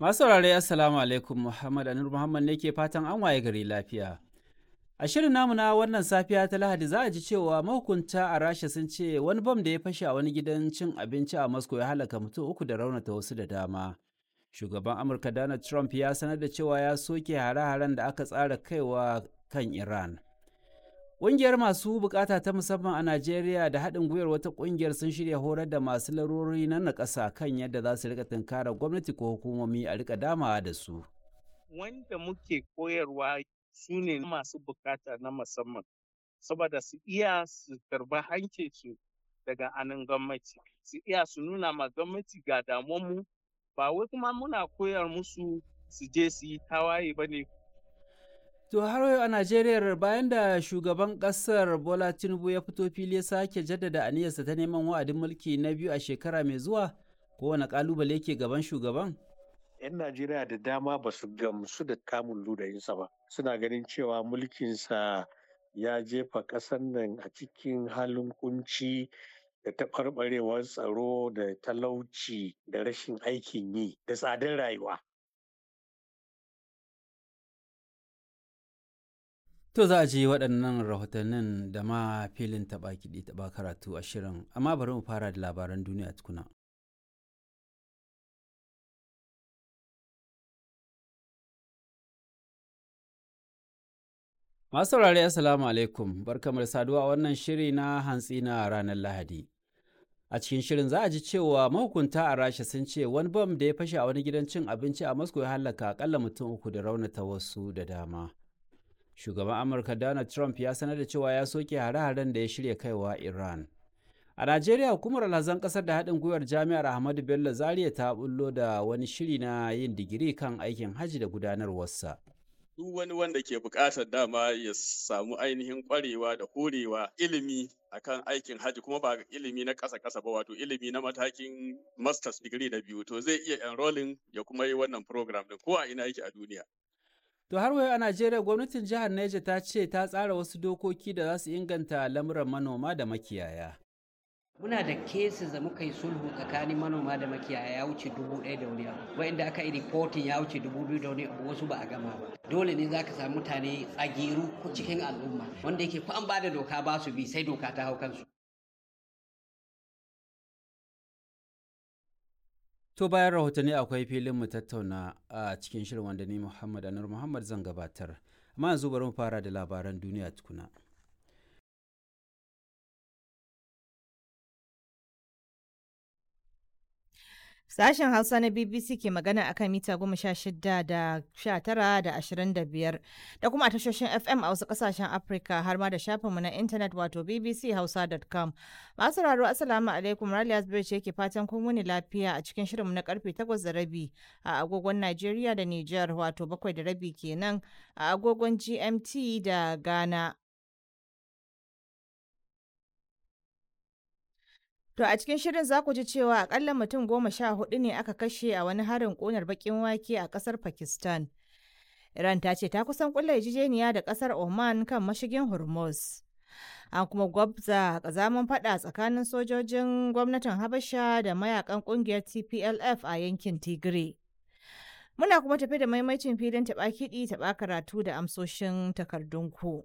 Masu saurare Assalamu alaikum Muhammad Anur Muhammad ne ke fatan an waye gari lafiya. A shirin namu na wannan safiya ta Lahadi za a ji cewa mahukunta a Rasha sun ce wani bam da ya fashe a wani gidan cin abinci a Moscow ya halaka mutum uku da raunata wasu da dama. Shugaban Amurka Donald Trump ya sanar da cewa ya soke hare-haren da aka tsara kaiwa kan Iran. Ƙungiyar masu bukata ta musamman a Najeriya da haɗin gwiwar wata ƙungiyar sun shirya horar da masu larurori na nakasa kan yadda za su rika tunkarar gwamnati ko hukumomi a rika damawa da su. Wanda muke koyarwa su ne masu bukata na musamman, saboda su iya su karba hancinsu daga anan gwamnati, su iya su nuna ma gwamnati ga damuwanmu, ba wai kuma muna koyar musu su je su yi tawaye ba ne To har yau a Najeriya bayan da shugaban ƙasar Bola Tinubu ya fito fili ya sake jaddada aniyarsa ta neman wa'adin mulki na biyu a shekara mai zuwa kowane ƙalubale ke gaban shugaban? 'Yan Najeriya da dama ba su gamsu da kamun ludayinsa ba. Suna ganin cewa mulkinsa ya jefa ƙasar nan a cikin halin kunci da taɓarɓarewar tsaro da talauci da rashin aikin yi da tsadar rayuwa. To za a ji waɗannan rahotannin da ma filin taɓa kiɗi taɓa karatu a shirin, amma bari mu fara da labaran duniya tukuna. Masu saurare Assalamu alaikum, barkamar saduwa wannan shiri na hantsi na ranar Lahadi. A cikin shirin za a ji cewa mahukunta a Rasha sun ce wani bam da ya fashe a wani gidan cin abinci a Moscow ya halaka akalla mutum uku da raunata wasu da dama. shugaban amurka donald trump ya sanar da cewa ya soke hare-haren da ya shirya kaiwa iran a najeriya hukumar alhazan kasar da haɗin gwiwar jami'ar ahmadu bello zaria ta bullo da wani shiri na yin digiri kan aikin hajji da gudanarwarsa duk wani wanda ke buƙatar dama ya samu ainihin ƙwarewa da horewa ilimi akan aikin hajji kuma ba ilimi na ƙasa ƙasa ba wato ilimi na matakin masters degree na biyu to zai iya enrolling ya kuma yi wannan program din ko a ina yake a duniya To har wayo a Najeriya gwamnatin jihar Neja ta ce ta tsara wasu dokoki da za su inganta lamuran manoma da makiyaya. Muna da cases da muka yi sulhu tsakanin manoma da makiyaya ya wuce dubu ɗaya da wani abu. Wa'inda aka yi reporting ya wuce dubu biyu da wani abu wasu ba a gama ba. Dole ne za ka samu mutane tsagiru ko cikin al'umma wanda yake ko an ba da doka ba su bi sai doka ta hau kansu. To bayan rahotanni akwai filin mu tattauna a cikin shirin wanda ni Muhammad Anur Muhammad zan gabatar. Amma yanzu bari mu fara da labaran duniya tukuna. Sashen Hausa na BBC ke magana akan mita goma sha shida da sha tara da ashirin da biyar da kuma a tashoshin FM a wasu kasashen Afirka har ma da shafinmu na intanet wato bbchausa.com. Masu raro Assalamu alaikum Raliya Zubairu ce ke fatan kun wuni lafiya a cikin shirinmu na karfe takwas da rabi a agogon Najeriya da Nijar wato bakwai da rabi kenan a agogon GMT da Ghana. To a cikin shirin za ku ji cewa akalla mutum goma sha hudu ne aka kashe a wani harin ƙunar bakin wake a ƙasar Pakistan. Iran ta ce ta kusan kulla yarjejeniya da ƙasar Oman kan mashigin Hormuz. An kuma gwabza ƙazaman faɗa tsakanin sojojin gwamnatin Habasha da mayakan ƙungiyar TPLF a yankin Tigray. Muna kuma tafi da maimacin filin taɓa kiɗi taɓa karatu da amsoshin takardunku.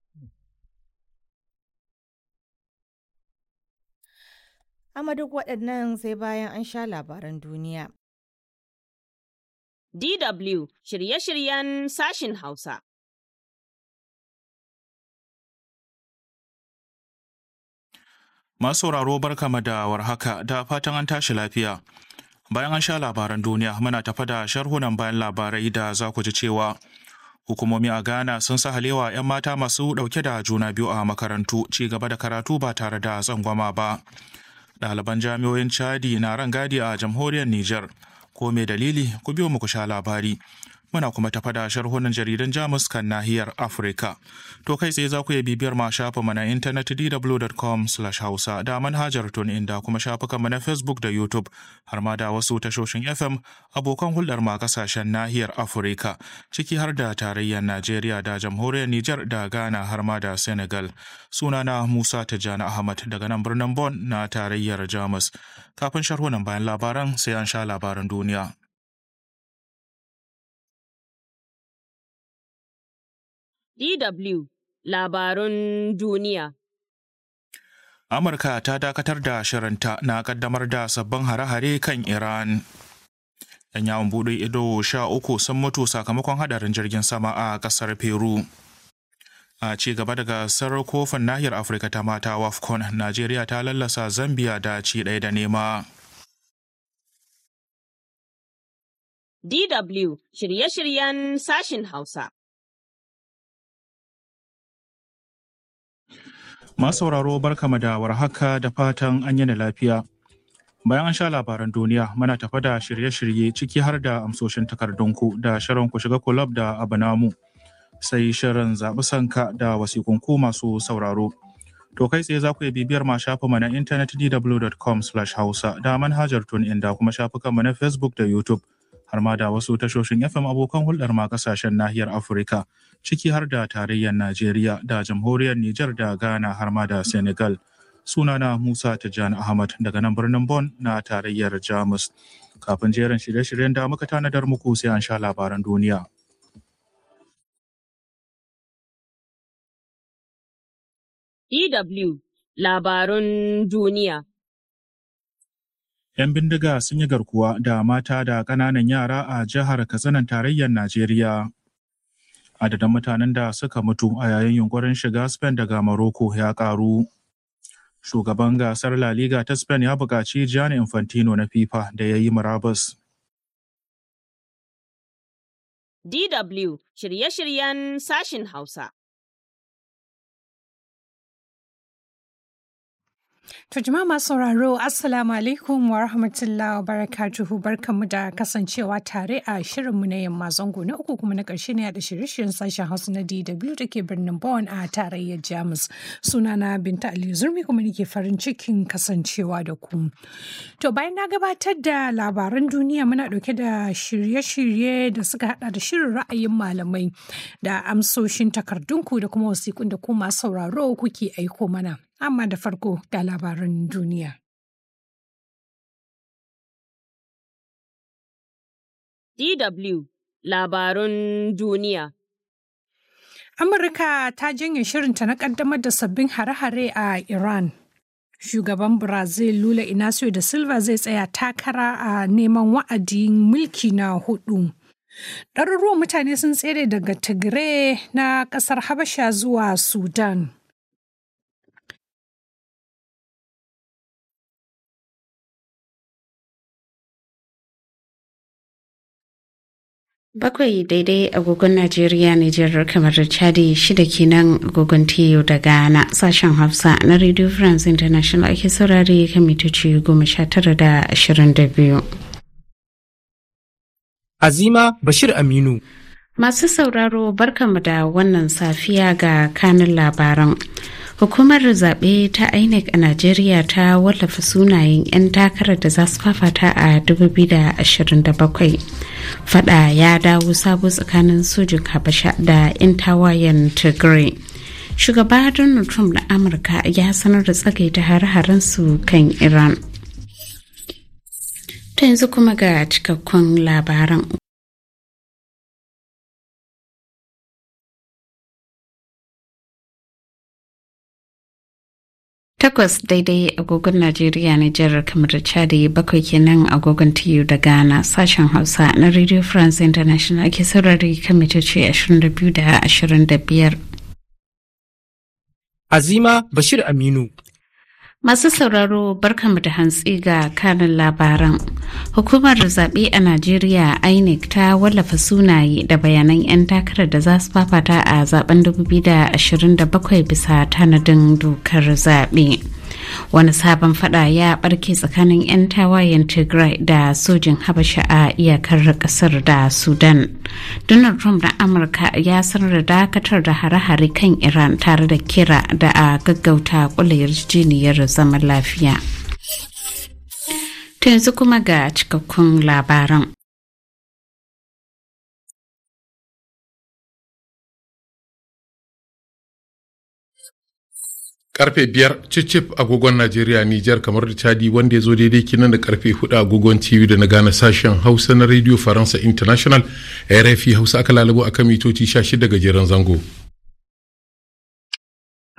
amma duk waɗannan sai bayan an sha labaran duniya. DW shirye-shiryen sashin Hausa. Masu sauraro barkama da warhaka da fatan an tashi lafiya. Bayan an sha labaran duniya muna tafa da sharhunan bayan labarai da za ku ji cewa Hukumomi a Ghana sun sa halewa 'yan mata masu ɗauke da juna biyu a makarantu ci gaba da karatu ba tare da tsangwama ba. ɗaliban jami'oyin chadi na ran gadi a jamhuriyar niger ko mai dalili ku biyo muku sha labari muna kuma tafa da sharhunan jaridan jamus kan nahiyar afirka to kai tsaye za ku iya bibiyar ma shafa mana intanet dw.com hausa da manhajar tun inda kuma shafukanmu na facebook da youtube har ma da wasu tashoshin fm abokan hulɗar ma kasashen nahiyar afirka ciki har da tarayyar najeriya da jamhuriyar niger da ghana har ma da senegal sunana musa tijjani ahmad daga nan birnin bon na tarayyar jamus kafin sharhunan bayan labaran sai an sha labaran duniya DW Labarun Duniya Amurka ta dakatar da shirinta na kaddamar da sabbin hare-hare kan Iran. 'Yan yawon buɗe ido sha uku sun mutu sakamakon hadarin jirgin sama a ƙasar Peru. A ci gaba da gasar kofin nahiyar Afirka ta mata WAFCON, Najeriya ta lallasa Zambia da ci ɗaya da nema. DW shirye-shiryen sashin Hausa. Masu sauraro barkama da warhaka da fatan an yi lafiya. Bayan an sha labaran duniya muna tafa da shirye-shirye ciki har da amsoshin takardunku da shirin ku shiga kulab da abu namu. Sai shirin zaɓi sanka da wasikunku masu sauraro. To kai tsaye za ku iya bibiyar ma shafinmu na intanet dw.com hausa da manhajar tun inda kuma shafukanmu na Facebook da YouTube. har ma da wasu tashoshin FM abokan hulɗar ma kasashen nahiyar Afirka, ciki har da tarayyar Najeriya da jamhuriyar Nijar da Ghana har ma da Senegal. Sunana Musa Tijjani Ahmad daga nan birnin Bon na tarayyar Jamus. Kafin jerin shirye-shiryen da muka tanadar muku sai an sha labaran duniya. DW Labarun Duniya 'Yan bindiga sun yi garkuwa da mata da ƙananan yara a jihar Katsinan tarayyar Najeriya. Adadin mutanen da suka mutu a yayin yunkurin shiga Spain daga Morocco ya ƙaru. Shugaban gasar La Liga ta Spain ya buƙaci Gianni Infantino na FIFA da ya yi murabus. DW shirye-shiryen sashin Hausa. To jama'a masu sauraro Assalamu alaikum wa rahmatullahi wa barakatuhu barkanmu da kasancewa tare a shirinmu na yamma zango na uku kuma na ƙarshe ne da shirye-shiryen sashen Hausa na DW da ke birnin Bonn a tarayyar Jamus. Sunana Binta Aliyu Zurmi kuma nake farin cikin kasancewa da ku. To bayan na gabatar da labaran duniya muna ɗauke da shirye-shirye da suka hada da shirin ra'ayin malamai da amsoshin takardunku da kuma wasiƙun da ku masu sauraro kuke aiko mana. amma da farko ga labaran duniya. DW Labarun Duniya Amurka ta janye shirinta na ƙaddamar da sabbin hare-hare a Iran. Shugaban Brazil Lula Inacio da Silva zai tsaya takara a neman wa'adin mulki na hudu. Ɗaruruwan mutane sun tsere daga Tigray na ƙasar Habasha zuwa Sudan. Bakwai daidai agogon Najeriya, Nijar kamar da Chadi shida kenan agogon TU da Ghana sashen Hausa na Radio France International ake saurare kan mitoci goma sha tara da ashirin da biyu. Azima Bashir Aminu. Masu sauraro barkamu da wannan safiya ga kanin labaran. Hukumar zaɓe ta INEC a Najeriya ta wallafa sunayen 'yan takarar da za su fafata a 2027. Fada ya dawo sabo tsakanin sojin Habasha da 'yan tawayen Tigray. Shugaba Donald Trump na Amurka ya sanar da tsagaita hare-haren su kan Iran. Ta yanzu kuma ga cikakkun labaran. Takwas daidai agogon Najeriya Nijar kamar da Chadi bakwai kenan agogon TU da Ghana sashen Hausa na Radio France International ake saurari kan mitoci 22 da 25. Azima Bashir Aminu. Masu sauraro barkamu da hantsi ga kanin labaran. Hukumar zaɓe a Najeriya INEC ta wallafa sunaye da bayanan 'yan takarar da za su fafata a zaben 2027 bisa tanadin dokar zaɓe. Wani sabon fada ya barke tsakanin 'yan tawayen Tigray da sojin Habasha a iyakar kasar da Sudan. Donald Trump na Amurka ya sanar da dakatar da hare-hare kan Iran tare da kira da a gaggauta kula yarjejeniyar zaman lafiya. Ta yanzu kuma ga cikakkun labaran. karfe biyar cicif agogon najeriya nijar kamar da chadi wanda ya zo daidai kinan da karfe hudu agogon tv da na gane sashen hausa na radio faransa international rfi hausa aka lalabo akan mitoci 16 gajeren zango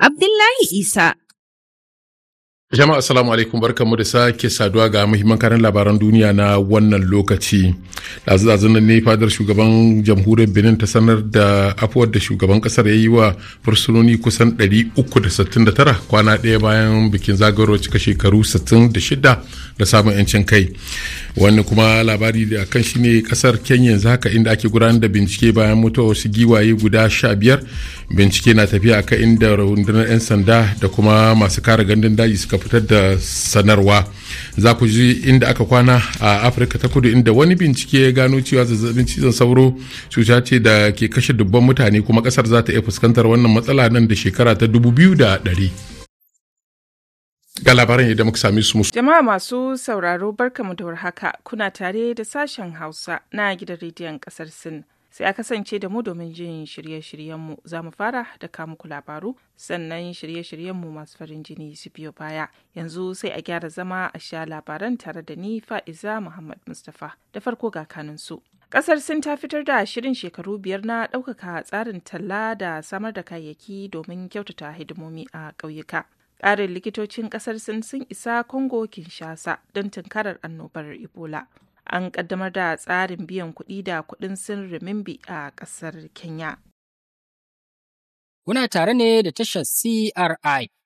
Abdullahi Isa. Jama'a assalamu alaikum barkanmu da sake saduwa ga muhimman karin labaran duniya na wannan lokaci. Ɗazu nan ne fadar shugaban jamhuriyar Benin ta sanar da afuwar da shugaban kasar ya yi wa fursunoni kusan 369 kwana ɗaya bayan bikin zagayowar cika shekaru 66 da samun 'yancin kai. Wani kuma labari da kan shi ne kasar Kenya yanzu haka inda ake gudanar da bincike bayan mutuwar wasu giwaye guda 15 bincike na tafiya akan inda rundunar 'yan sanda da kuma masu kare gandun daji suka fitar da sanarwa za ku ji inda aka kwana a afirka ta kudu inda wani bincike ya gano cewa zazzabin cizon sauro cuta ce da ke kashe dubban mutane kuma kasar za ta iya fuskantar wannan matsala nan da shekara ta dubu biyu da ɗari. ga labaran yadda muka sami su musu. Jama'a masu sauraro barkamu da warhaka kuna tare da sashen Hausa na gidan rediyon kasar Sin. sai a kasance da mu domin jin shirye-shiryenmu za mu fara da muku labaru sannan shirye-shiryenmu masu farin jini su biyo baya yanzu sai a gyara zama a sha labaran tare da ni fa'iza muhammad mustapha da farko ga kanunsu kasar sin ta fitar da shirin shekaru biyar na ɗaukaka tsarin talla da samar da kayayyaki domin kyautata hidimomi a ƙauyuka ƙarin likitocin ƙasar sin sun isa congo kinshasa don tunkarar annobar ebola an kaddamar da tsarin biyan kuɗi da kuɗin sin remimbi a ƙasar Kenya. Kuna tare ne da tashar CRI